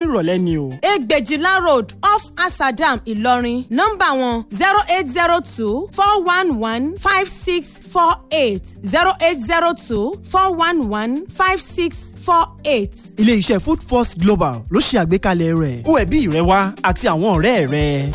ìrọ̀lẹ́ ni o. Egbèjìlá road off Asadam Ìlọrin nọ́mbà wọn zero eight zero two four one one five six four eight zero eight zero two four one one five six four eight. ilé-iṣẹ́ food first global ló ṣe àgbékalẹ̀ rẹ̀ kó ẹbí rẹ wá àti àwọn ọ̀rẹ́ rẹ.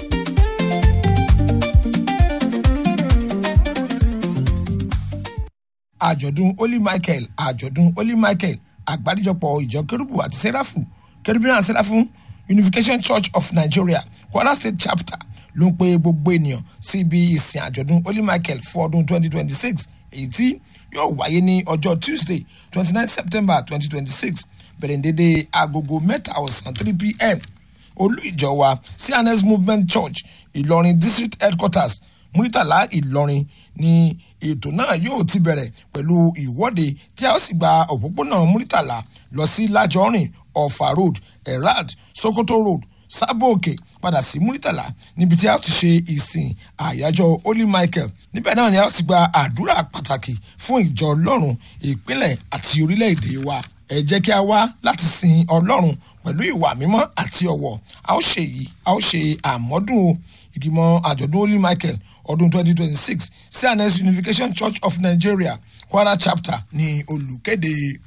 àjọ̀dún holy michael àjọ̀dún holy michael àgbáríjọpọ̀ ìjọ kérúbù àti sẹ́ráfù caribbean sẹ́ráfù unification church of nigeria kwara state chapter ló ń pe gbogbo ènìyàn sí ibi ìsìn àjọ̀dún holy michael fún ọdún 2026 èyí tí yóò wáyé ní ọjọ́ tuesday 29 september 2026 bẹ̀rẹ̀ dédé agogo mẹ́ta ọ̀sán 3 pm olú ìjọ wa cns movement church ìlọrin district headquarters muritala ìlọrin ni ètò náà yóò ti bẹ̀rẹ̀ pẹ̀lú ìwọ́de tí a ó sì gba òpópónà muritala lọ sí lajọrin ọ̀fà road erad sokoto road sábòkè padà sí muritala níbi tí a ó ti ṣe ìsìn àyájọ́ holy michael níbẹ̀ náà ni a ó ti gba àdúrà pàtàkì fún ìjọ ọlọ́run ìpínlẹ̀ àti orílẹ̀-èdè wa ẹ jẹ́ kí a wá láti sin ọlọ́run pẹ̀lú ìwà mímọ́ àti ọ̀wọ̀ a ó ṣe yìí a ó ṣe àmọ́dún o ìgbìmọ̀ àjọ̀dún holy michael ọdún 2026 cns unification church of nigeria kwara chapter ní olùkéde.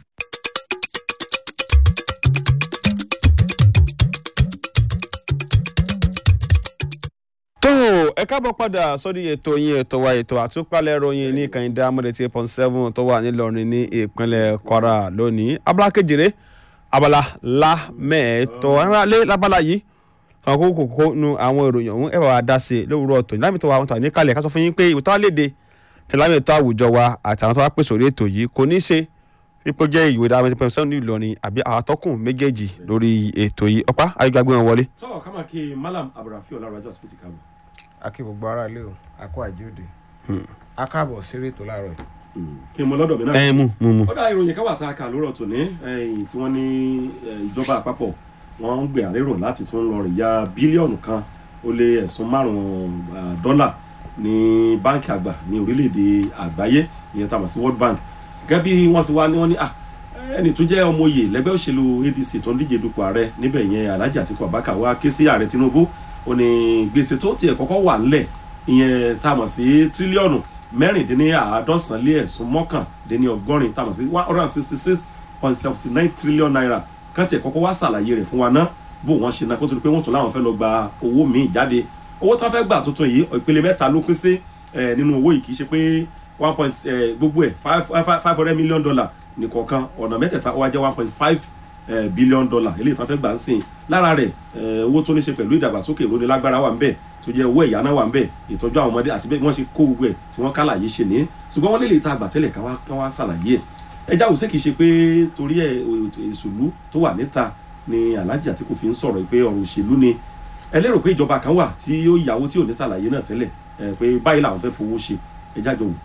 tó ẹ káàbọ̀ padà sórí ètò yín ètò wa ètò àtúpalẹ̀ ròyìn ní kànìdá amúlẹ̀tì eight point seven tó wà nílọrin ní ìpínlẹ̀ kwara lónìí abala kejìlé abala lámẹ́ẹ̀tọ́ ẹ̀rọ lábala yìí àwọn kókó kókó nu àwọn ìròyìn ọ̀hún ẹ̀rọ àdáṣe lówùúrọ̀ ọ̀tọ̀ lámì tó wà wọn tà ní kalẹ̀ ká sọ fún yín pé ìwòtá léde tẹ̀lámì ètò àwùjọ wa àtàwọn tó wá pèsè orí ètò yìí kò ní í ṣe pípọ́ jẹ́ ìwé dáhùn eight point seven ní ìlọrin àbí àwọn atọ́kùn méjèèjì lórí ètò yìí ọ̀pá ayélujára gbé wọn wọlé. tọ́ ká máa kí malam abdulrafi ọlárajọ àsìkò ti kàwé. akí gbogbo ara ilé o akó àjíòde a káàbọ̀ séré tó láàárọ̀ yìí. kí n mọ lọ́dọ̀ mi náà. ẹ mú mú mú. ó dá ìròyìn káwà tá a kà lórọ̀ tòní ẹ̀yìn tí wọ́n ní eh, ìjọba àpapọ̀ wọ́n ń gbé àlérò láti tún lọ rìn ya bílíọ̀nù kan ó lé ẹ̀sùn márùn-ún ah, dọ́là ní báńkì àgbà ní orílẹ̀-èdè àgbáyé ìyẹn tá a mọ̀ sí world bank gẹ́gẹ́ bí wọ́n ti wá ní wọ́n ní ah ẹni tó jẹ́ ọmọ oyè lẹ́gbẹ́ òṣèlú adc tó ń díje dupò ààrẹ níbẹ̀ yẹn alhaji atiku abubakar wá ké sí ààrẹ tinubu ó ní gbèsè tó tiẹ̀ kọ́kọ́ wà ńlẹ̀ ìyẹn tá a mọ̀ sí tírílíọ̀nù mẹ́rìndínláàádọ́sán lé ẹ̀sùn mọ́kàndínní ọgọ́rin tá a mọ̀ sí one hundred and sixty six point seventy nine trillion naira kán tiẹ̀ kọ́kọ́ wá ṣàlàyé rẹ̀ fún wa ná bó wọ́n ṣe ná kó tó di pé wọ́n tún láwọn fẹ́ lọ gba owó míì jáde owó tí wọ́n fẹ́ gbà tuntun yìí ìpele mẹ́ta ló pín sí eh, nínú owó yìí kì í ṣe pé one point eh, gbogbo ẹ̀ five five five hundred million dollar nìkọ̀ọ̀kan ọ̀nà mẹ́tẹ̀ẹ̀ta ó wá jẹ́ one point five billion dollar eléyìí tí wọ́n fẹ́ gbà ń sìn lára rẹ̀ eh, owó tó ní ṣe pẹ̀lú ìdàgbàsókè ìrónilágbára wà ń bẹ̀ tó jẹ́ owó ìyáná wà ń bẹ̀ ìtọ́jú àwọn ọmọdé àti bẹ́ẹ̀ wọ́n ṣe kó gbogbo ẹ̀ tí wọ́n kálàyé ṣe ní ṣùgbọ́n wọ́n lè lè ta àgbà tẹ́lẹ̀ ká wá ká wá ṣàlàyé ẹ̀ ẹ jáwọ́ sí kìí ṣe pé torí ẹ̀ ìṣòlú tó wà níta ni alhaji àtìkù fi ń sọ̀rọ̀ pé ọ̀rọ̀ òṣèlú ni ẹ lérò pé ìjọba kan wà tí ó yàwó tí ò ní ṣàlàyé náà tẹ́lẹ̀ ẹ pé báyìí làwọn fẹ́ fowó ṣe ẹ jájọ wò.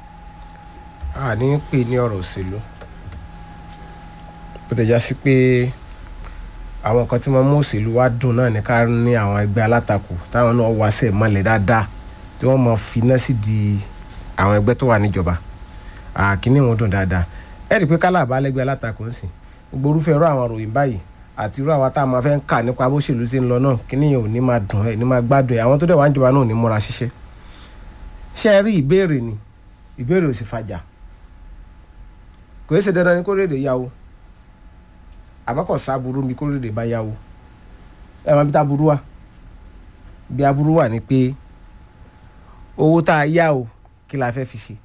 a ní pè ní ọ̀rọ̀ òṣèlú bó ti já sí pé àwọn nǹkan tí wọ́n mú òṣèlú wá dùn náà ní ká ní àwọn ẹgbẹ́ alátakò táwọn náà wá sẹ̀ mọ́lẹ̀ dáadáa tí wọ́n mọ finá sí di àwọn ẹgbẹ́ tó wà níjọba àkíní wọn dùn dáadáa ẹ rí i pé kálá àbálẹ́gbẹ́ alátakò ń sìn gbogbo orúfẹ́ irú àwọn ròyìn báyìí àti irú àwa tá a máa fẹ́ ń kà nípa bó ṣèlú ṣe ń lọ náà kíní yẹn ò ní máa dùn ẹ̀ ní máa gbádùn ẹ̀ àwọn tó dẹ̀ wá ń jọba náà ò ní múra ṣiṣẹ́ ṣé ẹ rí ìbéèrè ni ìbéèrè ò sì fàjà kò é ṣe dandan ni kó rédè yáwó àmọ́ kò sáburú mi kó rédè bá yáwó ẹ máa bí tá burú wà bí aburú wà ni pé owó tá a yá o kí la fẹ́ fi ṣe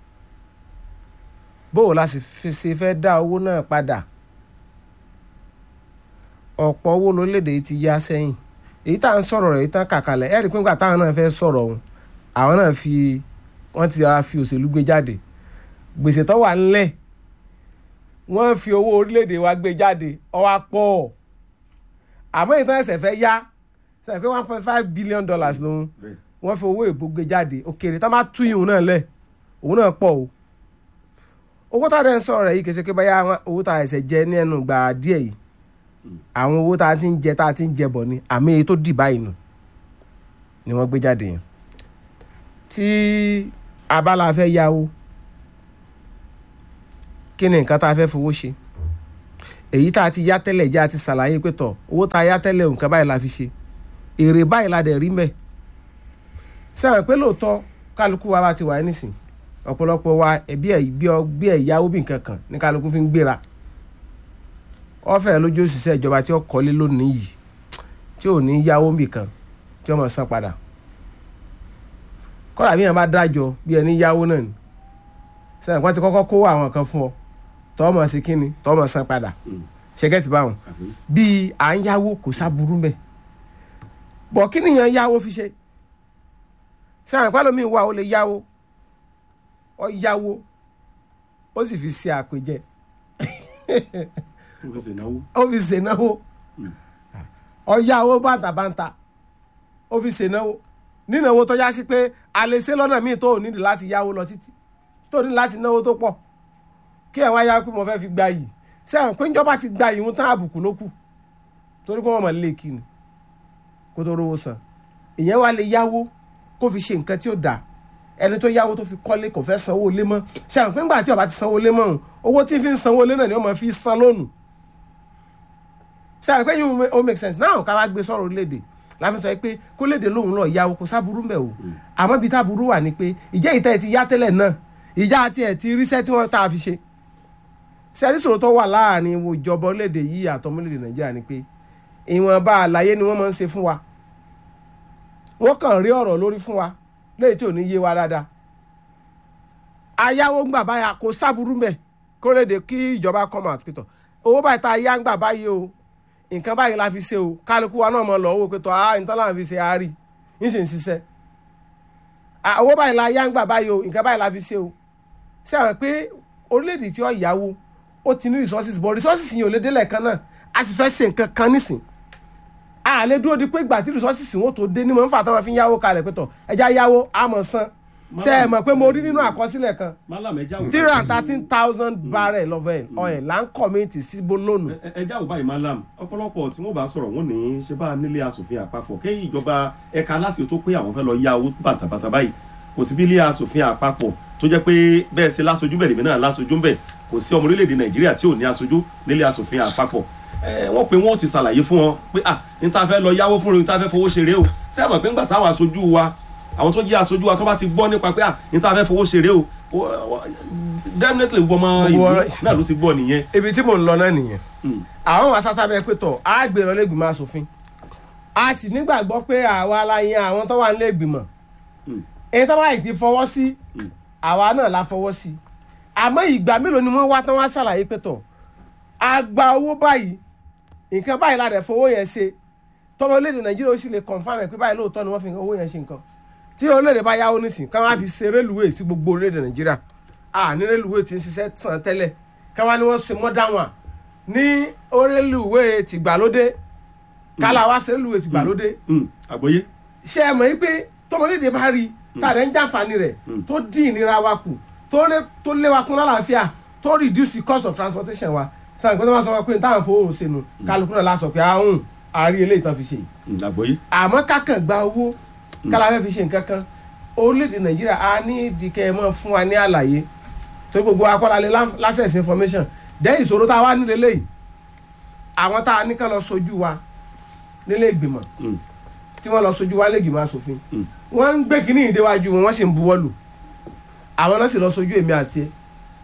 bóò la sì fi ṣe fẹ́ dá owó náà padà ọ̀pọ̀ owó lórílẹ̀‐èdè yìí ti yá sẹ́yìn èyí tá à ń sọ̀rọ̀ rẹ̀ èyí tán kàkalẹ̀ ẹ̀rí pé nígbà táwọn náà fẹ́ sọ̀rọ̀ ọ̀hún àwọn náà fi wọ́n ti ara fi òṣèlú gbé jáde gbèsè tó wà ńlẹ̀ wọ́n fi owó orílẹ̀‐èdè wa gbé jáde ọwọ́ pọ̀ àmọ́ ìtàn ẹ̀sẹ̀ fẹ́ yá sẹ́yìn pé one point five billion dollars lòun wọ́n fi owó èbó gbé jáde òkèèrè tá má tú ìhùn náà lẹ̀ òun náà pọ̀ o owó tá a dẹ̀ ń sọ̀rọ̀ rẹ̀ yìí kèsì pé báyà owó tá a ẹ̀sẹ̀ jẹ ní ẹnu gbà díẹ̀ yìí àwọn owó tá a ti ń jẹ tá a ti ń jẹ bọ̀ ni àmì èyí tó dì báyìí nù ni wọ́n gbé jáde yẹn tí abala fẹ́ yáwó kí ni nǹkan tá a fẹ́ fowó ṣe èyí tá a ti yá tẹ́lẹ̀ jẹ́ a ti ṣàlàyé pé tọ̀ owó tá a yá tẹ́lẹ̀ nǹkan báyìí la fi ṣe èrè báyìí la dẹ̀ rí mẹ́ sẹ́wọ̀n pé lóòótọ́ kálukú wa bá ti wà nísìn ọ̀pọ̀lọpọ̀ wa ẹ̀bí ẹ̀ bí ọ bí ẹ̀ yáwó bí nǹkan kan ní kálukú fi ń gbéra ọ̀fẹ́ lójú òṣìṣẹ́ ìjọba tí ó kọ́lé lónìí yìí tí ò ní yáwó bì kan tí ó mọ̀ san padà kọ́lá bí yẹn bá dájọ́ bí ẹni yáwó náà ni sẹ́yìn kan ti kọ́kọ́ kó àwọn kan fún ọ tọ́ mọ̀ sí kínni tọ́ mọ̀ san padà ṣẹ́gẹ́tì báwọn àbí bíi à ń yáwó kò sábúrú mẹ́ bọ̀ kí nìyẹn yáwó fi ṣe sẹ́yìn pálọ̀ mi wà ó lè yáwó ọ yáwó ó sì fi ṣe àpèjẹ tó fi ṣènáwó ó fi ṣènáwó ọ yáwó bàǹtàbàǹtà ó fi ṣènáwó nínáwó tó yá sí pé a lè ṣe lọ́nà míì tó ò nídìí láti yáwó lọ títí tó ní láti náwó tó pọ̀ kí ẹ̀ wá yá pé mo fẹ́ fi gba yìí sẹ́yìn pé ìjọba ti gba ìhun tán àbùkù ló kù torí pé wọ́n mọ̀ lé kí ni kó tó rówó san ìyẹn wá lè yáwó kó fi ṣe nǹkan tí ó dáa ẹni tó yáwó tó fi kọ́lé kò fẹ́ sanwó lé mọ́ sẹ́yìn pé ńgbà tí ó bá ti sanwó lé mọ́ òun owó tí fi ń sanwó lé náà ni ó máa fi san lónù sẹ́yìn pé yìí ó make sense náà ká wá gbé sọ̀rọ̀ orílẹ̀-èdè láfi sọ pé kó léde lóhùn lọ yáwó kó sábúrú mbẹ̀ o àmọ́ ibi táburú wà ní pé ìjẹ́ ìtẹ́ ẹ̀ ti yá tẹ́lẹ̀ náà ìjà àti ẹ̀ ti ríṣẹ́ tí wọ́n tá a fi ṣe sẹ́rí sọ̀rọ̀ tó wà láàrin wo ìjọba orílẹ̀-èdè yìí àtọmọ orílẹ̀-èdè nàìjíríà ni pé ìwọ̀nba àlàyé ni wọ́n máa ń ṣe fún wa wọ́n kàn rí ọ̀rọ̀ lórí fún wa léyìí tí ò ní yé wa dáadáa ayáwó ń gbà báyà kò sábúrú mbẹ̀ kó léde kí ìjọba come out pétọ̀ owó báyìí tá a yá ń gbà báyìí o nǹkan báyìí la fi ṣe o kálukú wa náà mọ̀ lọ owó pétọ̀ ah nǹkan láwọn fi ṣe àárí ń sì ń ṣiṣẹ́ Ah, owó báyìí la yá ń gbà báyìí o nǹkan báyìí la fi ṣe o ṣé àwọn pé orílẹ̀-èdè tí ó yáwó ó ti ní resources but resources yìí ò lè délẹ̀ kan náà a sì fẹ́ ṣe nǹkan kan nísìn a lè dúró di pé ìgbà tí resources wọn tó dé ní mọ̀ ń fà táwọn fi ń yáwó kalẹ̀ pé tọ̀ ẹja yáwó a mọ̀ san ṣe é mọ̀ pé mo rí nínú àkọsílẹ̀ kan málàmù ẹja wò three hundred thirteen thousand barrel of oil oil là ń kọ́mìtì sí bolónù Ẹ- ẹ- ẹja ò báyìí málàmù ọ̀pọ̀lọpọ̀ tí wọ́n bá sọ̀rọ̀ wọ́n ní ṣe bá nílé asòfin àpapọ̀ kí ìjọba ẹ̀ka aláṣẹ tó pé àwọn fẹ́ lọ yá owó bàtàbàtà báyìí kò sí bí ilé asòfin àpapọ̀ tó jẹ́ pé bẹ́ẹ̀ ṣe lásojú bẹ́ẹ̀ lèmi náà lásojú bẹ́ẹ̀ kò sí ọmọ orílẹ̀-èdè nàìjíríà tí ò ní aṣojú nílé asòfin àpapọ̀ ẹ, wọ́n pe wọ́n ti ṣàlàyé fún wọn pé à ní tá a fẹ́ lọ yáwó fún ní tá a fẹ́ fowó ṣeré o sẹ́wọ̀n pé ńgbà táwọn aṣojú wa àwọn tó jẹ́ aṣojú wa tó bá ti gbọ́ nípa pé à ní tá a fẹ́ fowó ṣeré o o- o- definitely gbogbo ọmọ ìlú Gbogbo- náà ló ti gbọ́ nìyẹn ibi tí mò ń lọ náà nìyẹn Mm. àwọn wa sáṣá bẹ pé tọ̀ á gbé lọ lẹ́gbìmọ̀ asòfin a sì nígbàgbọ́ pé àwa la yan àwọn tó wà nílé ìgbìmọ̀ Mm. èyí tó bá yìí ti fọwọ́ sí Mm. àwa náà la fọwọ́ sí àmọ́ ìgbà mélòó ni wọ́n wá tán wá ṣàlàyé pé tọ̀ a gba owó báyìí nǹkan báyìí la dẹ̀ fowó yẹn ṣe tọ́mọ orílẹ̀-èdè nàìjíríà ó sì lè confam ẹ̀ pé báyìí lóòótọ́ ni wọ́n fi owó yẹn ṣe nǹkan tí orílẹ̀-èdè bá yáwó nísìn káwọn á fi ṣe rélùwéè sí gbogbo orílẹ̀-èdè nàìjíríà à ní rélùwéè tí ń ṣiṣẹ́ tàn tẹ́lẹ̀ káwọn ni wọ́n ṣe mọ́dá wọn ní rélùwéè tìgbàlódé kálá wá ṣe rélùwéè tìgbàlódé Mm, àgbọ́yé ṣe é mọ̀ pé tọmọlédè bá rí tàdé ń jàǹfààní rẹ̀ tó dín ìnira wa kù tó lé tó lé wa kún lálàáfíà tó reduce the cost of transportation wa sàn pé tó máa sọ wọn pé táwọn fowó sínú kálukú náà lásọ pé ahùn àárí eléyìí tán fi ṣe yìí Mm, àgbọ́yé àmọ́ kákan gba owó kálá fẹ́ fi ṣe nǹkan kan orílẹ̀-èdè nàìjíríà a ní ìdíkẹ́ mọ́ fún wa ní àlàyé tó gbogbo akọ́lálẹ̀ access information dẹ́ ìṣòro tá a wá nílé lẹ́yìn àwọn tá a ní kán lọ sojú wa nílé ìgbìmọ̀ Mm, tí wọ́n lọ sojú wa lẹ́gbìmọ̀ asòfin Mm. wọ́n ń gbé kínní ìdéwájú wọn wọ́n sì ń buwọ́ lù àwọn náà sì lọ sojú èmi àti ẹ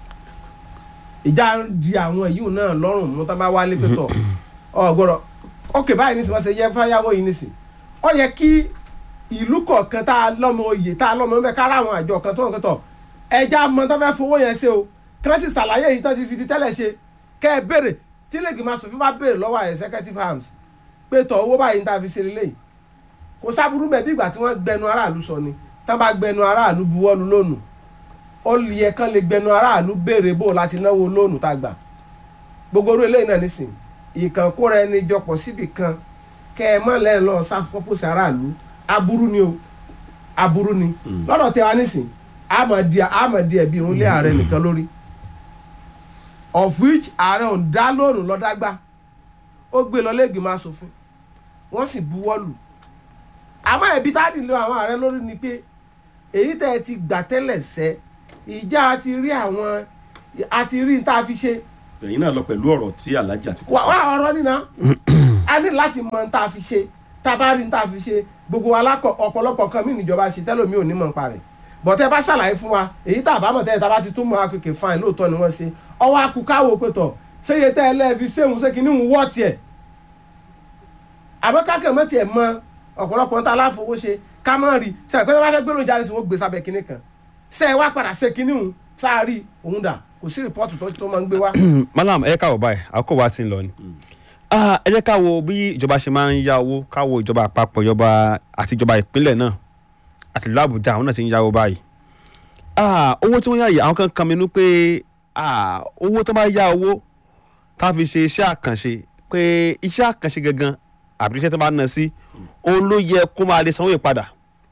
ìjà ń di àwọn èyí náà lọ́rùn mú tá bá wálé pé tọ̀ ọ gbọ́dọ̀ ókè báyìí nísìnyí wọ́n ṣe yẹ fáyàwó yìí nísìnyí ó yẹ kí ìlú kọ̀ọ̀kan tá a lọ́mọ oyè tá a lọ́mọ ọmọ kára àwọn àjọ kan tó ń kẹ́tọ̀ ẹja mọ tó fẹ́ fowó yẹn ṣe o kí wọ́n sì ṣàlàyé èyí tó ti fi ti tẹ́lẹ̀ ṣe kẹ́ ẹ béèrè tí lẹ́gbẹ̀ẹ́ asòfin bá béèrè lọ́wọ́ executive arms pé tọ̀ owó báyìí ní ta fi ṣe lélẹ́yìí kò sábúrú bẹ́ẹ̀ bí ìgbà tí wọ́n gbẹnu aráàlú sọ ni tán bá gbẹnu aráàlú buwọ́lu lónù ó yẹ kán lè gbẹnu aráàlú béèrè bò láti náwó lónù tá a gbà gbogbo orí eléyìí náà nísìn ìkànkóra ẹni jọpọ̀ síbì kan kẹ ẹ mọ́ lẹ́yìn lọ́ọ́ sáfọ́pọ́sì aráàlú aburú ni o aburú ni lọ́dọ̀ tí wa nísìn àmọ̀dí àmọ̀dí ẹ̀bí irun lé ààrẹ nìkan lórí of which ààrẹ ò ń dá lónù lọ́dágbà ó gbé lọ lẹ́gbìmọ̀ asòfin wọ́n sì buwọ́lù àmọ́ ẹ̀bí tá a dì lọ àwọn ààrẹ lórí ni pé èyí tẹ́ ẹ ti gbà tẹ́lẹ̀ sẹ́ ìjà a ti rí àwọn a ti rí n tá a fi ṣe ẹ̀yin náà lọ pẹ̀lú ọ̀rọ̀ tí alhaji àti wà wà ọ̀rọ̀ nínà a ní láti mọ tá a fi ṣe tá a bá rí tá a fi ṣe gbogbo alákọ ọ̀pọ̀lọpọ̀ kan mí níjọba ṣe tẹ́lómi ò ní mọ̀ nípa rẹ̀ bọ̀tẹ́ bá ṣàlàyé fún wa èyí tá a bá mọ̀ tẹ́lẹ̀ tá a bá ti tún mọ̀ akéèké fáìn lóòótọ́ ni wọ́n ṣe ọwọ́ akukáwo pé tọ̀ ṣéye tẹ́ ẹ lẹ́ẹ̀fi séhun ṣé kí ní ń wọ́ tiẹ̀ àmọ́ kákẹ́ mọ́ tiẹ̀ mọ ọ̀pọ̀lọpọ̀ ń ta aláfowó ṣe ká mọ́ rí ṣe àpẹẹrẹ bá fẹ́ gbẹ́rùn jáde sí wọ́n gbé sábẹ́ kinní kan ṣe é wá padà ṣe kinní hùn sáárì òun dà kò sí rìpọ́ọ̀tù tó tó máa ń gbé wá. malam ẹ káwọ báyìí àkókò wa ti ń lọ ni Ah, ẹ jẹ́ ká wo bí ìjọba ṣe máa ń yá owó ká wo ìjọba àpapọ̀ ìjọba àti ìjọba ìpínlẹ̀ náà àti ìlú àbújá àwọn náà ti ń yáwó báyìí Ah, owó tí wọ́n yá yìí àwọn kan kan minú pé ah, owó tó bá yá owó ká fi ṣe iṣẹ́ àkànṣe pé iṣẹ́ àkànṣe gangan àbí iṣẹ́ tó bá ná sí òun ló yẹ kó máa lè sanwó ìpadà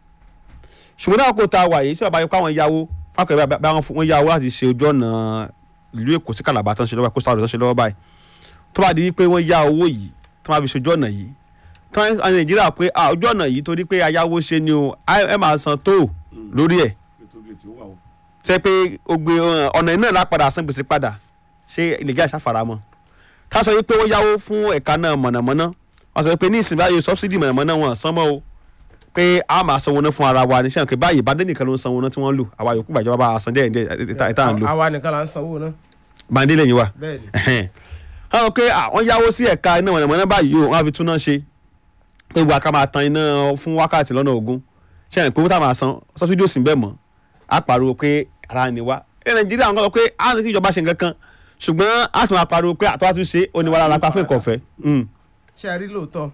ṣùgbọ́n náà kò ta wà yìí tí bàbá yẹ kó àwọn yáwó fáwọn ìbá bá wọn yá owó láti ṣe ojú ọ̀nà ìlú èkó sí kàlàbà tó ń ṣe lọ́wọ́ kó sáwọ́dọ̀ tó ń ṣe lọ́wọ́ báyìí tó bá di pé wọ́n yá owó yìí tó máa fi ṣojú ọ̀nà yìí tó ń àwọn nàìjíríà pé ah, ojú ọ̀nà yìí torí pé ayáwó ṣe ni o ẹ máa san tó lórí ẹ̀ ètò ìgbè tí ó wà o. ṣe pé ogbe ọ̀nà iná la padà san gbèsè padà ṣé nàìjíríà ṣàfaramọ́ ká sọ wípé wọ́n yáwó fún ẹ̀ka náà mọ̀nàmọ́ná wọ́n sọ pé ní ìsìn báyìí sọ́bsidì mọ̀nàmọ́ná wọn san mọ́ o pé a máa sanwó náà fún ara wa ní sẹ́wọ̀n pé báyìí bá dé nìkan ló ń sanwó náà tí wọ́n lò àwa yòókù gbàjọba bá a san díẹ̀ díẹ̀ ìta à ń lò àwa nìkan là ń sanwó náà bàndé lẹ́yìn wa bẹ́ẹ̀ ni. àwọn pé àwọn yáwó sí ẹ̀ka iná mọ̀nàmọ́ná báyìí o wọ́n á fi túná ṣe pé wà ká máa tan iná fún wákàtí lọ́nà ogún sẹ́wọ̀n pé wọ́n tá máa san sọ́sídìí òsì bẹ́ẹ̀ mọ́ á pariwo pé ara ni wá ẹ nàìjíríà ń gbọ́ pé á ní kí ìjọba ṣe nǹkan kan ṣùgbọ́n á tún máa pariwo pé àtọ́wá tún ṣe ó ní wàhálà lápá fún ìkọ̀fẹ́ ṣe rí lóòótọ́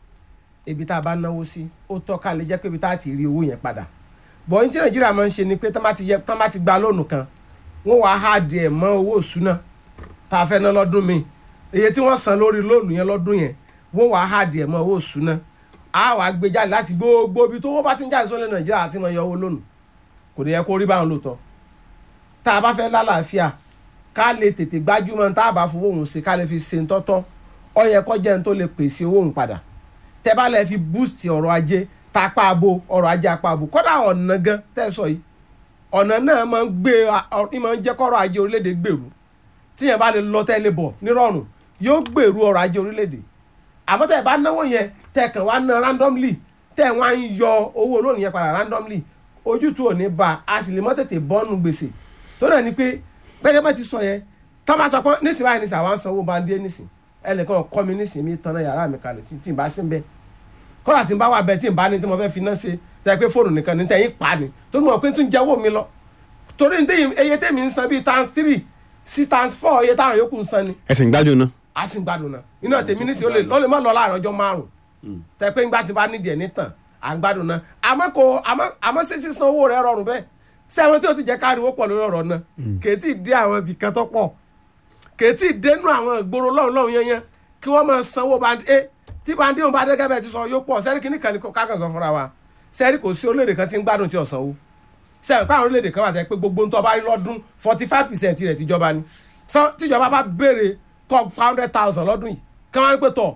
ibi tá a bá náwó sí ó tọ́ ká lè jẹ́ pé ibi tá a ti rí owó yẹn padà bọ̀ ní tí nàìjíríà máa ń ṣe ni pé tán bá ti yẹ tán bá ti gba lónù kan wọ́n wàá há díẹ̀ mọ́ owó ìṣúná tá a fẹ́ ná lọ́dún mi iye tí wọ́n san lórí lónù yẹn lọ́dún yẹn wọ́n wàá há díẹ̀ mọ́ owó ìṣúná a wàá gbé jáde láti gbogbo ibi tó wọ́n bá ti ń jáde sọ́lẹ̀ nàìjíríà àti mọ̀ yọ owó lónù kò ní yẹ kó rí báwọn lóòótọ́ tá a bá fẹ́ lálàáfíà ká lè tètè gbájúmọ́ tá a bá fowó òun ṣe ká lè fi ṣe ń tọ́tọ́ ọ yẹ kó jẹ́ ń tó lè pèsè owó òun padà tẹ́ bá lè fi boost ọrọ̀ ajé tapá abo ọrọ̀ ajé apá abo kódà ọ̀nà gan tẹ́ sọ yìí ọ̀nà náà máa ń gbé ọ máa ń jẹ́ kọ́rọ̀ ajé orílẹ̀-èdè gbèrú tíyẹn bá lè lọ tẹ́lẹ̀ bọ̀ nírọ̀rùn yóò gbèrú ọrọ̀ ajé orílẹ̀-èdè àmọ́ tẹ́ bá náwó yẹn tẹ́ kàn wá ná randomly tẹ́ wọ́n á ń yọ owó olóòní yẹn padà randomly ojútùú ò ní ba a sì lè mọ́ tètè bọ́ọ̀nù gbèsè tó náà ni pé gbẹ́gẹ́ bá ti sọ yẹn tọ́ bá sọ pé nísìnyí báyìí nísìnyí àwọn sanwó bá ń dé nísìnyí ẹnìkan kọ́ mi nísìnyí mi tanná yàrá mi kalẹ̀ tí tí n bá sí ń bẹ́ kọ́lá tí n bá wà bẹ́ẹ̀ tí n bá ní tí mo fẹ́ fi náà ṣe tẹ́ pé fóònù nìkan ní tẹ́yìn pa ni tó ní mọ̀ pé tún jẹ́wọ́ mi lọ torí ní tẹ́yìn eye tẹ́mi ń san bíi times three sí times four iye táwọn yòókù ń san ni ẹ̀sìn gbájú náà a sì ń gbádùn náà iná tèmi nísìnyí ó lè má lọ láàrin ọjọ́ márùn-ún tẹ́ pé ńgbà tí n bá nídìí ẹ̀ nítàn à ń gbádùn náà àmọ́ kò àmọ́ àmọ́ sí sísan owó rẹ̀ rọrùn bẹ́ẹ̀ sẹ́wọ̀n tí o ti jẹ́ káriwo pọ̀ lórí ọ̀rọ̀ náà kèétí dé àwọn ibì kan tó pọ̀ kèétí dénú àwọn ìgboro lọ́hùn lọ́hùn yẹn yẹn kí wọ́n máa sanwó bandi a tí bandi òun bá dé gẹ́gẹ́ ti sọ yóò pọ̀ sẹ́rí kìíní kan ní kákan sọ fúnra wa sẹ́rí kò sí orílẹ̀-èdè kan tí ń gbádùn tí ò sanwó sẹ́rí pé àwọn orílẹ̀-èdè kan wà tẹ́ pé gbogbo ntọ́ bá rí lọ́dún forty five percent rẹ̀ tìjọba ni tíjọba bá béèrè kọ́ hundred thousand lọ́dún yìí kí wọ́n á pè tọ̀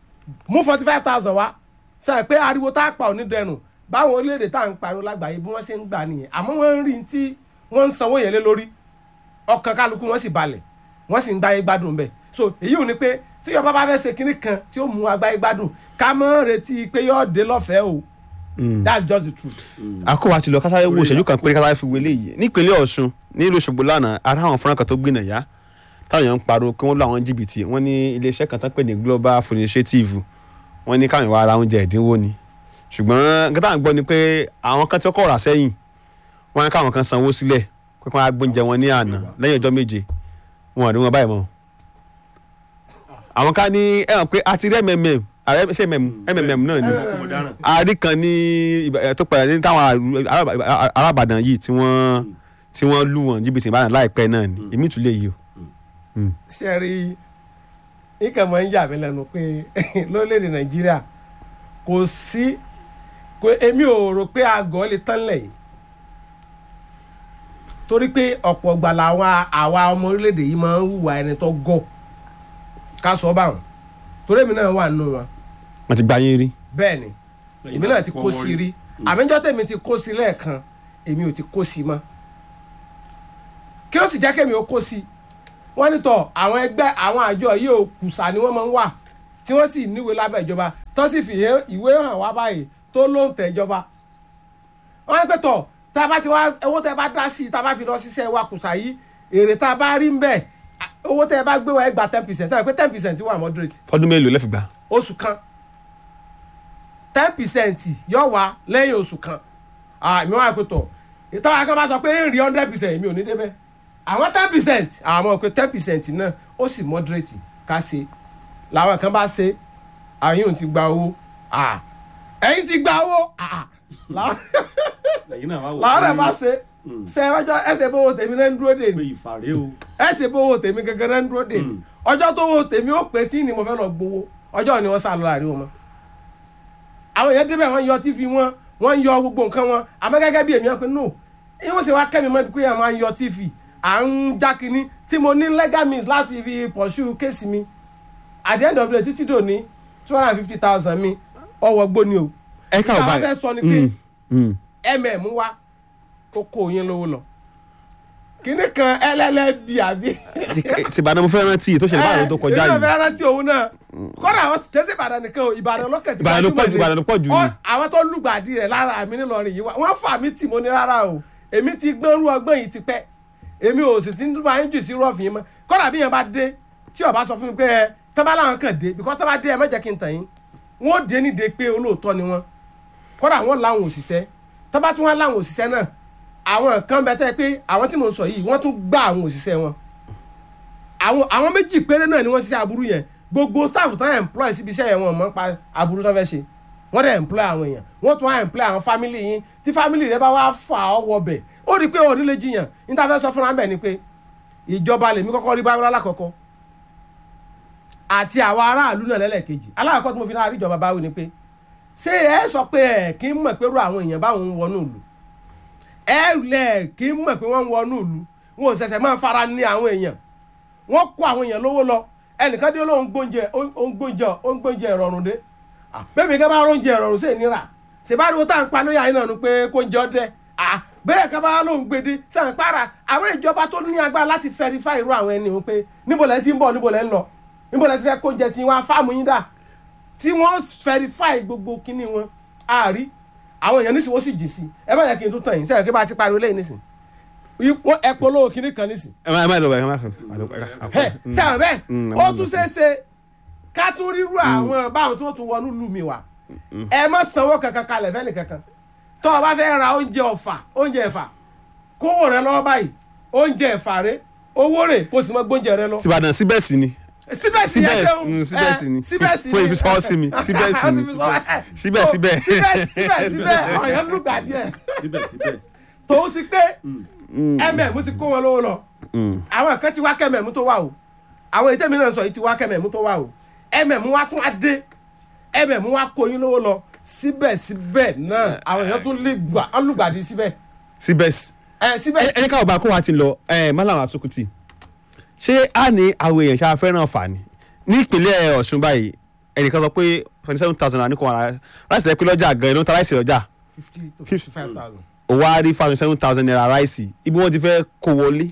mú forty five thousand wá sẹ́rí pé ariwo tá a pa òní dẹrùn báwọn orílẹ̀-èdè tá à ń pariwo lágbàáyé bí wọ́n ṣe ń gbà nìyẹn àmọ́ wọ́n ń rí tí wọ́n ń sanwó yẹn lé lórí ọkàn kálukú wọ́n sì balẹ̀ wọ́n sì ń gbáyé gbádùn bẹ́ẹ̀ so èyí ò ní pé tí yọba bá fẹ́ ṣe kinní kan tí ó mú agbáyé gbádùn ká mọ́ retí pé yóò dé lọ́fẹ̀ẹ́ o that's just the truth. àkówá ti lọ kásáré wo ìṣẹ́jú kan péré kásáré fi wọlé yìí nípínlẹ̀ ọ̀ṣun nílùú ṣògbó lánàá ara àwọn fúnra kan tó gbìnà yá táwọn èèyàn ń pariwo kí wọ́n lọ àwọn jìbìtì wọ́n ní iléeṣẹ́ kan tán pè ní global food initiative wọ́n ní káwọn ìwà ara oúnjẹ ẹ̀dínwó ni ṣùgbọ́n gẹ́tà ń gbọ́ ni pé àwọn kan tí ó kọ̀ rà sẹ́yìn wọ́n ní káwọn kan sanwó sílẹ̀ pé kí wọ́n á gbóúnjẹ wọn ní àná lẹ́yìn ọjọ́ méje wọn ò ní wọn báyìí mọ́ àwọn ká ní ẹ hàn pé a ti rí mmm ààrẹ ṣe mmm náà ni àárí kan ní tó padà ní táwọn arábàdàn yìí tí wọ́n tí wọ́n lù wọ́n jìbìtì ìbàdàn láìpẹ́ náà ni èmi tún lè yí o. ṣe rí ikẹ̀ mọ̀ ń yà mí lẹ́nu pé lórílẹ̀‐èdè nàìjíríà kò sí kò èmi ò rò pé àgọ́ lè tán lẹ̀ yìí torí pé ọ̀pọ̀ ìgbà làwọn àwa ọmọ orílẹ̀‐èdè yìí máa ń hùwà ẹni tó gọ̀ ká sọ báwọn torí èmi náà wà nínú wọn. wọ́n ti gba yín rí. bẹ́ẹ̀ ni èmi náà ti kó sí rí àmíjọ́ tèmi ti kó sí lẹ́ẹ̀kan èmi ò ti kó sí mọ́ kí ló sì jẹ́ kémi ó kó sí wọ́n ní tọ̀ àwọn ẹgbẹ́ àwọn àjọ yìí ò kùsà ni wọ́n máa ń wà tí wọ́n sì níwèé lábẹ́ ìjọba tó sì fi hé- ìwé hàn wá báyìí tó ló ń tẹ̀ ìjọba wọ́n ní pé tọ̀ tá a bá ti wá owó tẹ́ bá dá sí i tá a bá fi lọ ṣiṣẹ́ wa kùsà yìí èrè tá a bá rí ń bẹ̀ à, owó tẹ́ bá gbé wa ẹ gba ten percent pé ten percent wà moderate fọdún mélòó lẹ́fì gbà. oṣù kan ten percent yóò wá lẹ́yìn oṣù kan èmi wà pé tọ̀ ìtọ́wá kan bá sọ pé ń rí hundred percent èmi ò ní débẹ̀ àwọn ten percent àwọn pé ten percent náà ó sì moderate ká ṣe làwọn kan bá ṣe àyùn ti gba owó ah, ẹ̀yin ti gba owó ah, làwọn lẹ́yìn náà wá wò làwọn rẹ̀ pé- bá ṣe Mm. ṣe ọjọ́ ẹsẹ̀ bówó tèmi náà ń dúró dè pé mí ìfàrẹ́ o ẹsẹ̀ bówó tèmi gangan náà ń dúró dè mí Mm. ọjọ́ tó wo tèmi ó pé tí ni mo fẹ́ lọ gbowó ọjọ́ ni wọ́n sá lọ láàrin wọn. àwọn èèyàn débẹ̀ wọ́n yọ tv wọn wọ́n yọ gbogbo nǹkan wọn àmọ́ gẹ́gẹ́ bí èmi wọn pé no ìwọ́n sì wá kẹ́mi mọ́ pé àwọn máa ń yọ tv à ń já kínní tí mo ní legal means láti fi pursue kéèsì mi at the end of the day títí dòní two hundred and fifty thousand mi ọwọ́ gbó ni o. ẹ ká ò Ìta wá báyìí. fẹ́ sọ ni pé Mm, mm. mm wá ó kó yín lówó lọ kínní kan ẹlẹ́lẹ́bí àbí Ti- tìbàdàn mo fẹ́ rántí tó ṣẹlẹ̀ báyìí tó kọjá èmi náà yìí. fẹ́ rántí òun náà kọ́dà àwọn kẹsì ìbàdàn nìkan o ìbàdàn lọ́kẹ̀ tí Ìbàdàn ló pọ̀ jù, Ìbàdàn ló pọ̀ jù ni. àwọn tó lùgbàdì rẹ̀ lára mi nílọrin yìí wá wọ́n fà mí tì mo ní rárá o èmi ti gbọ́n rú ọgbọ́n yìí ti pẹ́ èmi ò sì ti ń máa ń jù sí rọ́ọ̀fì yìí mọ́ kọ́dà bí yẹn bá dé tí ó bá sọ fún mi pé ẹ tọ́ba làwọn kàn dé bíkọ́ tọ́ba dé ẹ má jẹ́ kí n tàn yín wọ́n dé nídìí pé olóòótọ́ ni wọ́n kọ́dà wọ́n láwọn òṣìṣẹ́ tọ́ba tún wá láwọn òṣìṣẹ́ náà àwọn kan bẹ tẹ́ pé àwọn tí mo sọ yìí wọ́n tún gbá àwọn òṣìṣẹ́ wọn àwọn àwọn méjì péré náà ni wọ́n ṣiṣẹ́ aburú yẹn gbogbo staff tán employ síbi iṣẹ́ yẹn wọn mọ̀ ń pa aburú tó fẹ́ ṣe wọ́n dẹ̀ employ àwọn èèyàn wọ́n tún wá employ àwọn family yín tí family rẹ bá wá fà ọ́ wọbẹ̀ ó rí i pé òní lè jiyàn níta fẹ́ sọ fúnra bẹ̀ ni pé ìjọba lèmi kọ́kọ́ rí báwọ́ lákọ̀ọ́kọ́ àti àwọn aráàlú náà lẹ́lẹ́kejì alákọ̀ọ́kọ́ tí mo fi náà rí ìjọba báwí ni pé ṣé ẹ sọ pé ẹ kì í mọ̀ pé irú àwọn èèyàn báwọn ń wọnú ìlú ẹ lẹ̀ kì í mọ̀ pé wọ́n ń wọnú ìlú wọn ò ṣẹ̀ṣẹ̀ máa fara ní àwọn èèyàn wọ́n kó àwọn èèyàn lówó lọ ẹnìkan dé lóun gbóúnjẹ ó ń gbóúnjẹ ó ń gbóúnjẹ ìrọ̀rùn dé bẹ́ẹ̀ni ká bá róúnjẹ ìrọ̀rùn sí ìnira ṣèbáriwo tá à ń pa lóyà yín náà nu pé kó ń jẹ ọdẹ bẹ́ẹ̀ ká bá lóun gbèdé sàn para àwọn ìjọba tó ní agbára láti fẹ́rifá irú àwọn ẹni wọn pé níbo lẹ́ ti ń bọ̀ níbo lẹ́ ń lọ níbo lẹ́ ti fẹ́ kó jẹ tí wọ́n á fáàmù yín dà tí wọ́n fẹ́rifá gbogbo kíní wọn àárí àwọn èèyàn nísìnyí wọ́n sì jì sí ẹ bá yẹ kí n tún tàn yín sẹ́yìn kí bá ti pariwo lẹ́yìn nísìnyí wọ́n ẹ polówó kíní kan nísìnyí ẹ má ẹ má lọ bẹ ẹ má ẹ sẹ́wọ̀n bẹ́ẹ̀ Mm, ó àwọn tún ọmọ ṣeé ṣe ká tún rírú àwọn báwọn tó tún wọnú lù mí wá ẹ má sanwó kankan kalẹ̀ fẹ́ni kankan tó o bá fẹ́ ra oúnjẹ ọ̀fà oúnjẹ ẹ̀fà kówó rẹ lọ́wọ́ báyìí oúnjẹ ẹ̀fà rẹ owó rẹ kó o sì mọ gbóúnjẹ rẹ lọ. tìbàdàn síbẹ̀ sí ni síbẹ̀ sí síbẹ̀ ẹ ṣeun mm, síbẹ̀ sí ni síbẹ̀ sí fún ìfisọ́wọ́ sí mi síbẹ̀ sí ni síbẹ̀ síbẹ̀ síbẹ̀ síbẹ̀ síbẹ̀ ọ̀yàn lùgbà díẹ̀ síbẹ̀síbẹ̀ tòun ti pé mm ti kó wọn lówó lọ Mm. àwọn kan ti wá kẹ́mẹ̀mú tó wà o àwọn èyí tẹ́mi náà sọ yìí ti wá kẹ́mẹ̀mú tó wà o ẹ̀mẹ̀mú wa tún á dé ẹ̀mẹ̀mú wa kó yín lówó lọ síbẹ̀síbẹ̀ náà àwọn èèyàn tún lè gbà ọlùgbàdì síbẹ̀ síbẹ̀ sí. ẹ̀ síbẹ̀ ẹ ẹni káwọn bá kó wa ti lọ ẹ mọ́làwọn asukuti ṣé a ní àwọn èèyàn ṣáà fẹ́ràn fàní ní ìpínlẹ̀ ọ̀ṣun báyìí ẹnìkan sọ pé twenty seven thousand naira ní kò wọ́n ráìsì tẹ́ pé lọ́jà gan-an ló ń ta ráìsì lọ́jà fifty to fifty five thousand. òwò á rí five seven thousand naira ráìsì ibi wọ́n ti fẹ́ kó wọlé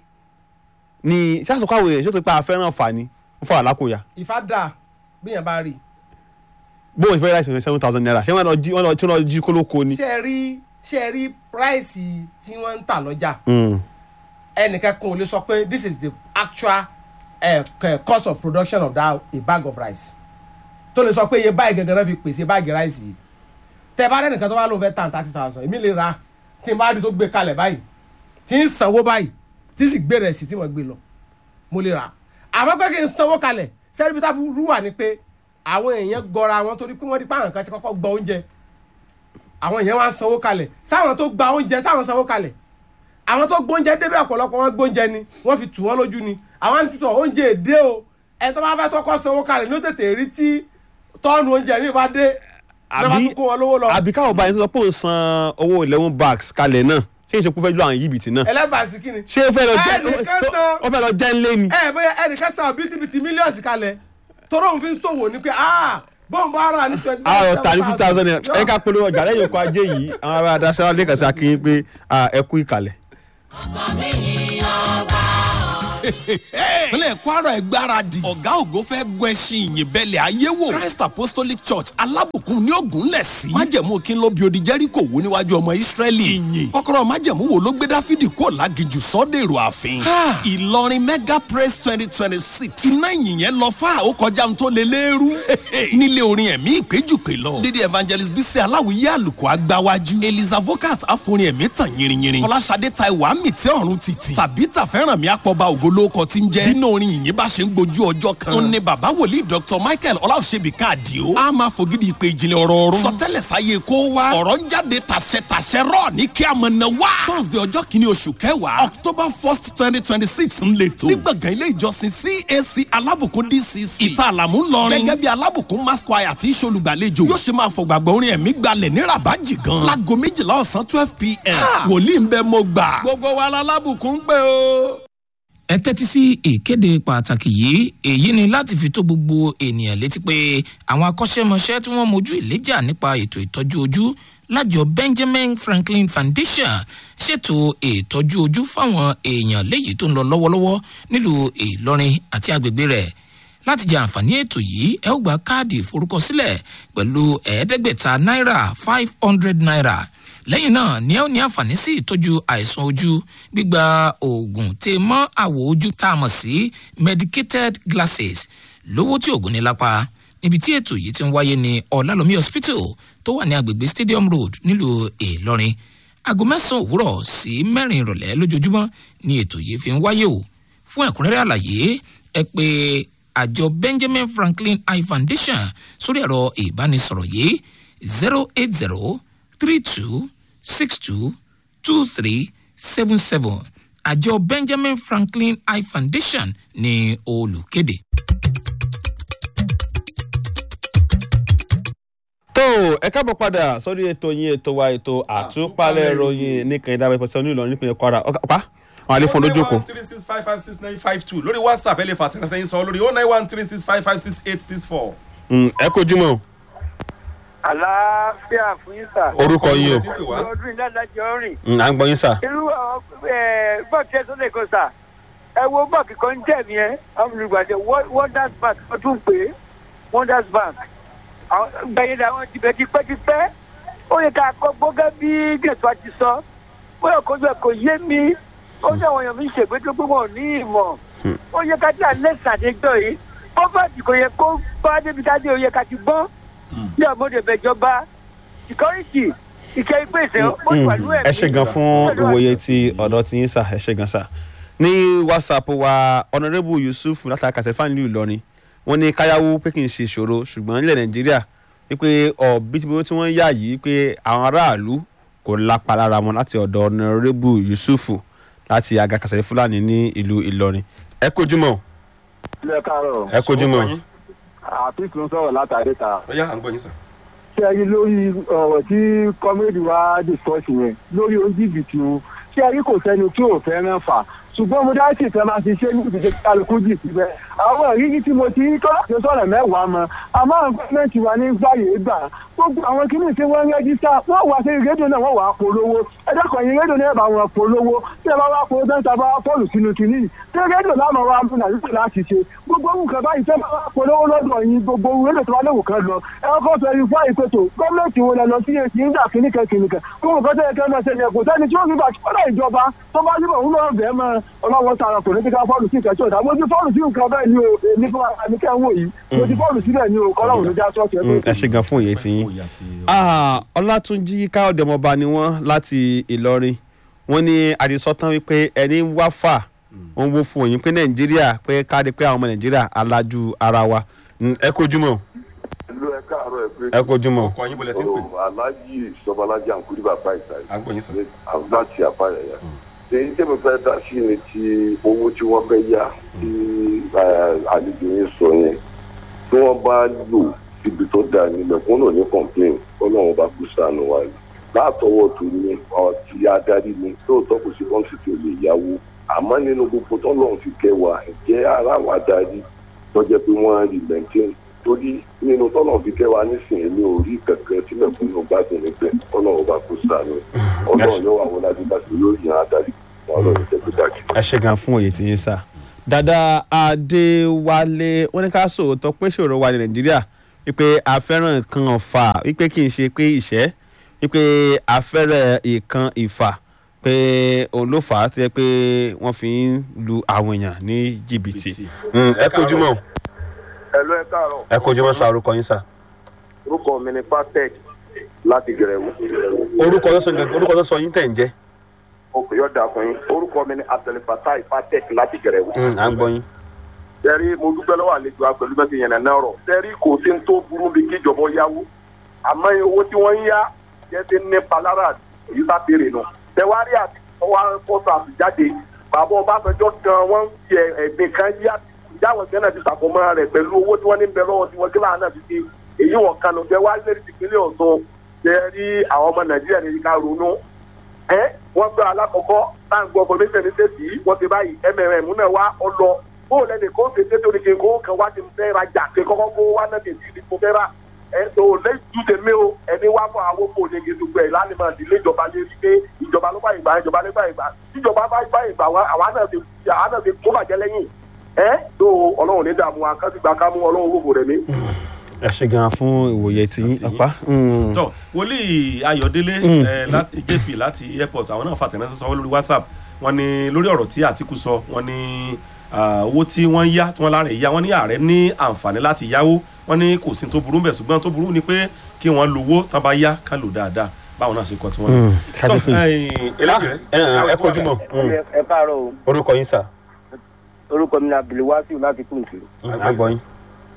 ní ṣáàṣùkọ́ àwọn èèyàn ṣé ó ti pa àfẹ́ràn fàní ó fà wà lákòóyà ìfá dà bíyàn bá rí bóun ti fẹ́ ráìsì twenty seven thousand naira ṣé wọ́n lọ jí wọ́n lọ tí wọ́n lọ jí kólókó ni. ṣe é rí ṣe é rí price tí wọ́n ń tà lọ́jà Mm. ẹnìkan kan ò lè sọ pé this is the actual uh, cost of production of that a bag of rice tó lè sọ pé iye báyìí gangan náà fi pèsè báàgì ráìsì yìí tẹ bá rẹ́nìkan tó bá lóun fẹ́ tàn thirty thousand èmi lè ra tí n bá rí tó gbé kalẹ̀ báyìí tí ń sanwó báyìí tí sì gbé rẹ̀ sí tí mo gbé lọ mo lè rà àmọ́ pé kí n sanwó kalẹ̀ sẹ́ni bí tá rú wà ní pé àwọn èèyàn gọra wọn torí pé wọ́n di páwọn kan ti kọ́kọ́ gbọ́ oúnjẹ àwọn èèyàn wá ń sanwó kalẹ̀ sáwọn tó gba oúnjẹ sáwọn sanwó kalẹ̀ àwọn tó gbóúnjẹ débẹ̀ ọ̀pọ̀lọpọ̀ wọn gbóúnjẹ ni wọ́n fi tù wọ́n lójú ni àwọn àtúntò oúnjẹ èdè o ẹ tó bá fẹ́ tọkọ sanwó kalẹ̀ ló tètè rí tí tọ́ọ̀nù oúnjẹ mi bá dé ní wọ́n tún kó wọn lówó lọ. àbí káwọn báyìí tó sọ pé òun san owó eleven bags kalẹ̀ náà ṣé ìṣekú fẹ́ ju àwọn yìbìtì náà ẹlẹ́bàásí kí ni. ṣé ó fẹ́ lọ jẹ́ Ẹnìkan san- ó fẹ́ lọ jẹ́ ńlé ni. ẹ bóyá ẹnìkan san bítíbitì mílíọ̀nù kalẹ̀ toró òun fi ń ṣòwò ni pé ah bóun bá rà ní twenty àwọn ọ̀tá ní fifty thousand naira ẹ ká polówó ọjà lẹ́yìn oko ajé yìí àwọn ará adáṣẹ́ wa lẹ́kàn sí akínyìn pé ah, ẹ kú ìkàlẹ̀. ìpínlẹ̀ kwara ẹ̀ gbáradì ọ̀gá ògo fẹ́ gun ẹṣin ìyìn bẹ́lẹ̀ ayé wò christ apostolic church alábùkún ní ògùn lẹ̀ sí májẹ̀mú kí n ló bi odi jẹ́ríkò wó níwájú ọmọ israẹli ìyìn kọ́kọ́rọ́ májẹ̀mú wo ló gbé dáfídì kó lágijù sọ́dẹ̀rọ̀ ààfin ìlọrin mega praise twenty twenty six iná ìyìn yẹn lọ fáà ó kọjá ohun tó lé léèrú nílé orin ẹ̀mí ìpéjùpé lọ lady evangelist bísí aláwìyé àlùkò agbáwájú eliza vocat àforin ẹ̀mí tàn yìnrìnyìnrìn fọláṣadé taiwo àmì tí ọ̀run títì tàbí tàfẹ́ràn mi àpọ̀ba ògolóko tí ń jẹ́ nínú orin ìyìn bá ṣe ń gbojú ọjọ́ kan ó ní bàbá wòlíì dr michael ọláòṣèbí káàdìó a máa fògidì ìpè ìjìnlẹ̀ ọ̀rọ̀ ọ̀run sọtẹ́lẹ̀ sáyé kó wá ọ̀rọ̀ ń jáde tàṣẹ-tàṣẹ rọ̀ ní kí a mọ̀ náà wá thursday ọjọ́ kìíní oṣù kẹwàá october first twenty twenty six ń lè tó ní gbọ̀ngàn ilé ìjọsìn cac alábùkún dcc ìta àlàmú ńlọrin gẹ́gẹ́ bí alábùkún mass choir tí í ṣolùgbàlejò yóò ṣe máa fọ̀gbàgbọ́ orin ẹ̀mí gbalẹ̀ ní rabaji gan láago méjìlá ọ̀sán twelve pm wòlíì ń bẹ mo gbà gbogbo wa lálábùkún pé o. ẹ tẹ́tí sí ìkéde pàtàkì yìí èyí ni láti fi tó gbogbo ènìyàn létí pé àwọn akọ́ṣẹ́mọṣẹ́ tí wọ́n mojú ìléjà nípa ètò ìtọ́jú ojú lájọ benjamin franklin foundation ṣètò ìtọ́jú ojú fáwọn èèyàn léyìí tó ń lọ lọ́wọ́lọ́wọ́ nílùú ìlọrin àti agbègbè rẹ̀ láti jẹ àǹfààní ètò yìí ẹ ó gba káàdì ìforúkọsílẹ̀ pẹ̀lú ẹ̀ẹ́dẹ́gbẹ̀ta náírà five hundred naira lẹ́yìn náà ni ẹ ó ní àǹfààní sí ìtọ́jú àìsàn ojú gbígba oògùn tè mọ́ àwọ̀ ojú tá a mọ̀ sí medicated glasses lówó tí oògùn ní lápá níbi tí ètò yìí ti ń wáyé ní ọ̀làlómi hospital tó wà ní agbègbè stadium road nílùú ìlọrin aago mẹ́sàn-án òwúrọ̀ sí mẹ́rin ìrọ̀lẹ́ lójoojúmọ́ ni ètò yìí fi ń wáyé o fún ẹ̀kúnrẹ́rẹ́ àlàyé ẹ pé àjọ benjamin franklin eye foundation sórí ẹ̀rọ ìbánisọ̀rọ̀ yìí zero eight zero three two six two two three seven seven àjọ benjamin franklin eye foundation ní olùkéde. tó ẹ káàbọ̀ padà sórí ètò yín ètò wa ètò àtúpalẹ̀ ìròyìn nìkan ìdáwọ̀ ìpẹ̀sẹ̀ ní ìlọrin nípìnlẹ̀ kwara ọ̀pá àwọn àlefọ́n lójú kò. three six five five six nine five two lórí whatsapp ẹ lè fà tẹ̀lé sẹ́yìn sọ lórí oh nine one three six five five six eight six four. ẹ kojú mọ́ àlàáfíà fún yín sà. orúkọ yín o ọdún ìdájọ́ rìn. Mm, à ń gbọ́ yín sà. irú àwọn bọ́ọ̀kì ẹ̀sọ́ lè kó sà. ẹ wo bọ́ọ̀kì kan jẹ́ mi ẹ́ àwọn olùgbàdì wonders bank wọ́n tún pè é wonders bank. gbẹ̀yìn làwọn ti bẹ̀ tipẹ́tipẹ́. ó yẹ ká kọ́ gbọ́gẹ́ bí gẹ̀ẹ́sì wa ti sọ. bóyá kojú ẹ̀ kò yé mi. ó ní àwọn èèyàn mi ṣègbè tó gbé wọn ní ìmọ̀. ó yẹ ká tí àlẹ́ sàdéjọ́ yìí. pọ́fẹ́tì kò yẹ kó bá débi ká dé ó yẹ ká ti gbọ́n ní ọmọdé bẹjọba security ìkẹ́ ìpèsè pẹ̀lú ẹ̀mí. ẹ ṣe gan fún ìwòye ti ọ̀dọ́ tí yín sà ẹ ṣe gan sà. ní whatsapp wa honourable yusuf látàkà sẹ́fà nílùú ìlọrin wọ́n ní káyáwó pé kì í ṣe ìṣòro ṣùgbọ́n nílẹ̀ nàìjíríà wípé ọ̀bítíbitì tí wọ́n yà yìí pé àwọn aráàlú kò lápá lára wọn láti ọ̀dọ̀ honourable yusuf láti agakasẹ̀ fúlàní ní ìlú ìlọrin ẹ kojú mọ́ ilé káàárọ̀ ẹ kojú mọ́ àfíìsì ló ń sọ̀rọ̀ látàrí ta. ó yá à ń gbọ́ yín sà. ṣé ẹ rí lórí ọ̀rọ̀ tí kọ́mẹ́dì wa discuss yẹn lórí oníjìbìtì o ṣé ẹ rí kò sẹ́ni tí ò fẹ́ràn fà ṣùgbọ́n mo dá sí ìfẹ́ máa ti ṣe ní ìdíje kálukú jì síbẹ̀ àwọn ìrírí tí mo ti rí tó láti sọ̀rọ̀ mẹ́wàá mọ́ àmọ́ àwọn gọ́ọ̀mẹ̀ntì wa ní gbàyè gbà gbogbo àwọn kìíní tí wọ́n ń rẹ́jísítà wọ́n wá sí rédíò náà wọ́n wà á polówó ẹ̀dẹ́kọ̀ yìí rédíò náà bá wọn polówó tí ẹ bá wá polówó tó ń ta bá wá fọ́ọ̀lù sínú kìíní tí rédíò náà máa wá mú nàìjíríà láti ṣe gbogbo nǹkan báyìí tẹ́ bá wá polówó lọ́dọ̀ yìí gbogbo rédíò tó wá léwu kan lọ ẹ kọ́ sọ ifá ìpètò gọ́ọ̀mẹ̀ntì wo lẹ lọ sí èsì ń dà kíníkẹ́ kíníkẹ́ gbogbo nǹkan tó yẹ kẹ́ máa ṣe yẹ kò sẹ́ni tí ó fi bàtí kọ́lá ìjọba tó bá yíbọn òun náà bẹ́ẹ̀ mọ́ ọlọ́wọ́ tààrà political fọ́ọ̀lù sí ìkẹ́tọ̀ ìdá mo ti fọ́ọ̀lù sí nǹkan bẹ́ẹ̀ ni o èmi fún àmì kẹ́ ń wò yìí mo ti fọ́ọ̀lù síbẹ̀ ni o kọ́lá òun ló já sọ́ọ̀tì ẹ̀ ẹ ṣe gan fún òye tí yín ọlátúnjí káyọ̀dé ọmọọba ni wọ́n láti ìlọrin wọ́n ní àdìsọ́tán wípé ẹni ń wá fà wọ́n wó fún òyìn pé nàìjíríà pé káàdì pé àwọn ọmọ nàìjíríà alájú ara wa ẹ kojú mọ́ ìlú ẹ káàárọ̀ ẹ pé. ẹ kojú mọ́. ọkọ yín bọ̀lẹ̀ tí ń pè. aláàjì ìsọbalájà àǹkúrí bàbá ìsàlẹ̀. à ń gbọ́ yín sà. láti àpáyàyà. èyí tẹ́mi fẹ́ dá sí ni ti owó tí wọ́n fẹ́ yá tí àlejò yín sọ yẹn tí wọ́n bá lò síbi tó dáa nílẹ̀ fún náà ní complain ọlọ́run bá kú sànù wa ni látọwọ́ tó ní ọtí adarí ni lóòótọ́ kò sí kọ́ńtì tí ò lè yáwó àmọ́ nínú gbogbo tọ́lọ́run fi kẹwàá ǹjẹ́ ara wa darí tọ́jẹ́ pé wọ́n rí maintain torí nínú tọ́lọ́run fi kẹwàá nísìnyí mi ò rí kankan tí mẹ̀kúnnù gbádùn níbẹ̀ ọlọ́run bá kú sànù ọlọ́run yóò wà wọlé adébáṣe yóò yan adarí wọn ọlọ́run jẹ́ pé dájú. ẹ ṣe gan fún òye tí yín sà dada adéwálé wọn ní ká sòótọ́ pé ṣòro wa ní nàìjíríà wípé a fẹ́ràn nǹkan ọ̀fà wípé kì í ṣe pé ìṣẹ́ wípé a fẹ́ràn nǹkan ìfà pé òun ló fà á tó yẹ pé wọ́n fi ń lu àwọn èèyàn ní jìbìtì. Mm, ẹ kojú mọ́ ẹ̀lọ́ ẹ káàárọ̀ ẹ kojú mọ́ sa orúkọ yín sà. orúkọ mi ni patek láti gẹ̀rẹ́wò. orúkọ tó sọ orúkọ tó sọ yín tẹ̀ ń jẹ́. òkè yọ̀dà fún yín orúkọ mi ni abdulfatai patek láti gẹ̀rẹ́wò. Mm, à ń gbọ́ yín. tẹ́rí mo dúpẹ́ lọ́wọ́ àlejò àpẹ̀lú bẹ́ẹ̀ ti yẹn náà rọ̀ tẹ́rí kò sí ní tó burú bí kí ìjọba yáwó àmọ́ owó tí wọ́n ń yá jẹ́ ti ní palára èyí bá béèrè nù tẹ́wárí àti ọwọ́ fọ́tò àtijáde bàbá ọbásanjọ́ gan wọ́n ń fi ẹ̀gbìn kan yá ìjáwọ̀ gánà ti sàkómọ́ rẹ̀ pẹ̀lú owó tí wọ́n ní bẹ lọ́wọ́ tí wọ́n kíláà náà fi ṣe èyí wọ̀n kanu tẹ́wárí lẹ́rìí tìpínlẹ̀ ọ̀tún tẹ́rí àwọn ọmọ nàìjíríà ní ká ronú ẹ wọ́n gbọ́ alákọ̀ọ́kọ́ táǹgbọ́ formation ní sẹ́sì wọ́n ti báyìí mmm náà wá ọ lọ bóòlù ẹnì kan ṣe tètè oníke kó kan wá ti fẹ́ rajà ṣe kọ́kọ́ kó wá náà tètè ní kó fẹ́ rà ẹ tó lẹ́yìn tèmi o ẹni wá fún àwọn kò ní gidi gbẹ lánàá máa dìlé ìjọba lé rí pé ìjọba ló bá ìgbà ìjọba ló bá ìgbà tíjọba bá bá ìgbà wa àwa náà ti àwa náà ti kó bàjẹ́ lẹ́yìn ẹ tó ọlọ́run ní dààmú wa kásìgbà ká mú ọlọ́run wò rẹ̀ mí. ẹ ṣe gan fún ìwòye tí yín ọ̀pá. Mm. tọ wòlíì ayọ̀délé Mm. ẹ, láti jp láti airport àwọn náà fàtẹ̀ránṣẹ́ sọ lórí whatsapp wọn ni lórí ọ̀rọ̀ tí àtìkù sọ wọn ni ah, owó tí wọ́n yá tí wọ́n lára ìyá wọn ní ààrẹ ní àǹfààní láti yáwó wọn ní kò sí tó burú bẹ̀ ṣùgbọ́n tó burú ni pé kí wọ́n lówó tán bá yá ká lò dáadáa báwọn náà ṣe kọ́ tí wọ́n Mm, ní. ṣáájú pé- eléyìí ẹ ẹ, ẹ kojú mọ́. Mm. ẹ káàárọ̀ o orúkọ yín sà. orúkọ mi ni abdulwasiu láti kùntì Mm, à ń gbọ́ yín.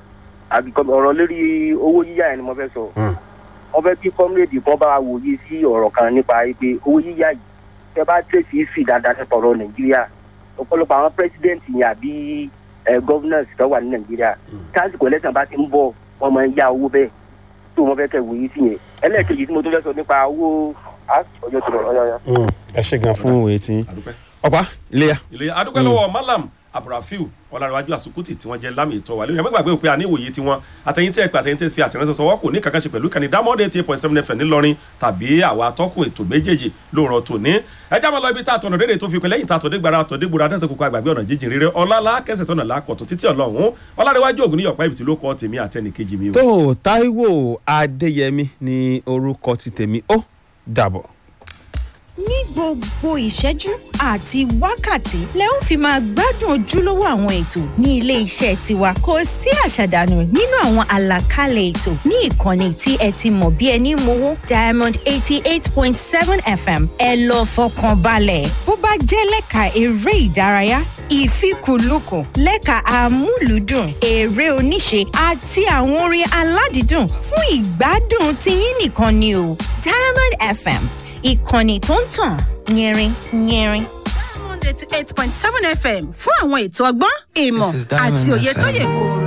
ọ̀rọ̀ lórí owó yíyá yẹn ni mo fẹ́ sọ Mm. wọ́n fẹ́ kí kọ́mírèdì kan bá wa wòye sí ọ̀rọ̀ kan nípa pé owó yíyá yìí tẹ́ bá tẹ̀sí sí dáadáa nípa ọ̀rọ̀ nàìjíríà ọ̀pọ̀lọpọ̀ àwọn pírẹsidẹ́ǹtì yẹn àbí gọ́vnọ̀sì tó wà ní nàìjíríà tásìkò ẹlẹ́sìn bá ti ń bọ̀ wọ́n máa ń yá owó bẹ́ẹ̀ tó wọ́n fẹ́ kẹ́ wòye sí yẹn ẹlẹ́ẹ̀kejì tí mo tún fẹ́ sọ nípa owó á, ọjọ́ tó lọ ọ̀yọ̀yọ̀. Mm, ẹ ṣe gan fún ìwòye tí yín. àdúpẹ́. ọ̀pá iléyà. ilé adúpẹ́ lọ́wọ́ malam abdulrafiu ọ̀làríwájú àsùkùtì tí wọ́n jẹ́ lámì ìtọ́ wa lórí ẹ̀mẹ́gbà gbé pé àníwòye tiwọn àtẹ̀yìn tí ẹ pé àtẹ̀yìn tí ẹ fi àtẹ̀rẹ́sẹ̀ sọwọ́ kò ní kankan ṣe pẹ̀lú ìkànnì dámọ́dé eighty eight point seven fm ńìlọrin tàbí àwa atọ́kùn ètò méjèèjì lóòrọ̀ tòní ẹ jábọ̀ lọ ibi tá a tọ̀nà dédé tó fi pẹ́ lẹ́yìn tá a tọ̀ dégbàrà tọ̀ dégbòrà adẹ́sẹ̀ kókó àgbàgbé ọ̀nà jíjìn rere ọlọ́lá kẹsẹ̀ tọ̀nà lákọ̀tún títí ọlọ́run ọlárẹ̀wájú ògùn níyọ̀pá ibìtì ló kọ́ tèmi àtẹnìkejì mi o. tó taiwo adéyẹmí ní orúkọ ti tèmi ó dàbọ̀. ní gbogbo ìṣẹ́jú àti wákàtí lẹ ó fi máa gbádùn ojúlówó àwọn ètò ní ilé iṣẹ́ tiwa kò sí àṣàdànù nínú àwọn àlàkalẹ̀ ètò ní ìkànnì tí ẹ ti mọ̀ bí ẹni mowó diamond eighty eight point seven fm ẹ lọ fọkàn balẹ̀ bó bá jẹ́ lẹ́ka eré ìdárayá ìfikùnlukùn lẹ́ka amúlùúdùn eré oníṣe àti àwọn orin aládìídùn fún ìgbádùn tiyín nìkan ni o diamond fm ìkànnì tó ń tàn yẹrin yẹrin. eighty eight point seven fm fún àwọn ètò ọgbọ́n ìmọ̀ This is Diamond àti òye tó FM. yẹ kóró.